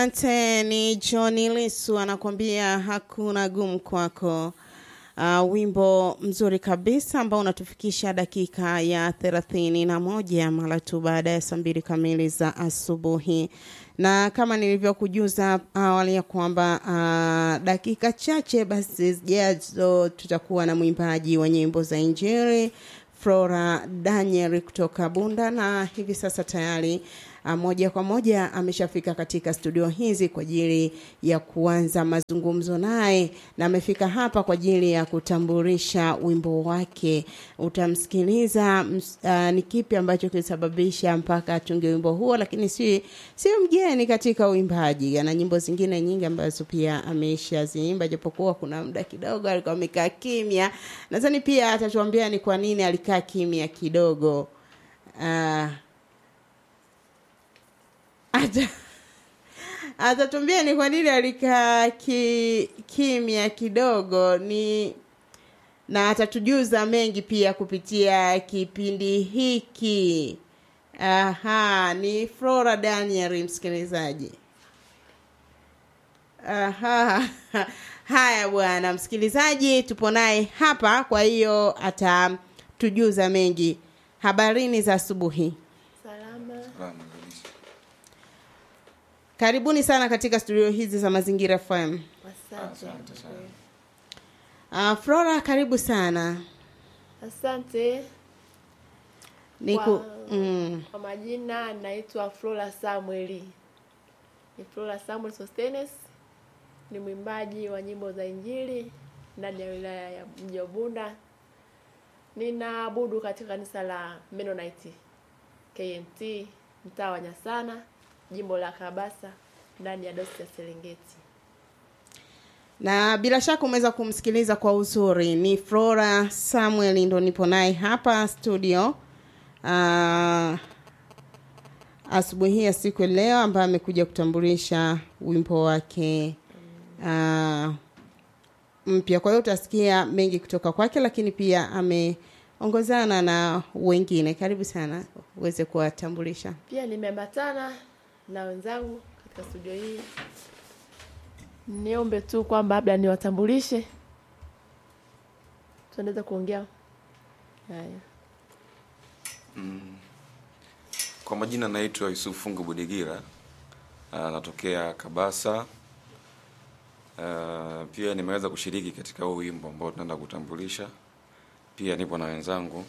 Asante, ni Johnny Lisu anakuambia hakuna gumu kwako. Uh, wimbo mzuri kabisa ambao unatufikisha dakika ya thelathini na moja mara tu baada ya saa mbili kamili za asubuhi, na kama nilivyokujuza awali ya kwamba uh, dakika chache basi zijazo tutakuwa na mwimbaji wa nyimbo za Injili Flora Daniel kutoka Bunda, na hivi sasa tayari uh, moja kwa moja ameshafika katika studio hizi kwa ajili ya kuanza mazungumzo naye, na amefika hapa kwa ajili ya kutambulisha wimbo wake. Utamsikiliza uh, ni kipi ambacho kilisababisha mpaka atunge wimbo huo, lakini si si mgeni katika uimbaji. Ana nyimbo zingine nyingi ambazo pia ameshaziimba, japokuwa kuna muda kidogo alikuwa amekaa kimya. Nadhani pia atatuambia ni kwa nini alikaa kimya kidogo. Uh, ata atatuambia ni kwa nini alikaa ki, kimya kidogo ni na atatujuza mengi pia kupitia kipindi hiki. Aha, ni Flora Daniel msikilizaji. Aha. Haya bwana msikilizaji, tupo naye hapa, kwa hiyo atatujuza mengi. Habarini za asubuhi. Salama. Karibuni sana katika studio hizi za Mazingira FM. Asante. Uh, Flora karibu sana. Asante. Niku, Kwa- mm, Kwa majina naitwa Flora Samueli. Ni Flora Samuel Sostenes. Ni mwimbaji wa nyimbo za Injili ndani ya wilaya ya mji wa Bunda. Ninaabudu katika kanisa la Mennonite KMT mtaa wa Nyasana, jimbo la Kabasa ndani ya dosi ya Serengeti. na bila shaka umeweza kumsikiliza kwa uzuri. Ni Flora Samuel ndo nipo naye hapa studio uh, asubuhi hii ya siku ya leo, ambaye amekuja kutambulisha wimbo wake uh, mpya. Kwa hiyo utasikia mengi kutoka kwake, lakini pia ameongozana na wengine. Karibu sana uweze kuwatambulisha. Pia nimeambatana na wenzangu katika studio hii. Niombe tu kwamba labda niwatambulishe, tuendeze kuongea. Haya, Kwa majina naitwa Yusufu Fungu Budigira, ah, natokea Kabasa. Ah, Pia nimeweza kushiriki katika huu wimbo ambao tunaenda kutambulisha. Pia nipo na wenzangu.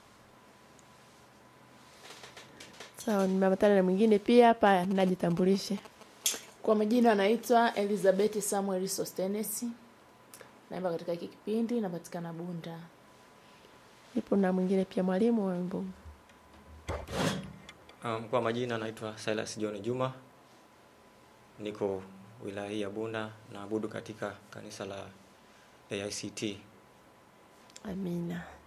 sawa. Nimeambatana na mwingine pia hapa, najitambulishe. Kwa majina anaitwa Elizabeth Samuel Sostenes. Naimba katika hiki kipindi, napatikana Bunda. Nipo na mwingine pia, mwalimu wa wimbo. Um, kwa majina naitwa Silas John Juma, niko wilaya hii ya Bunda, naabudu katika kanisa la AICT. Amina.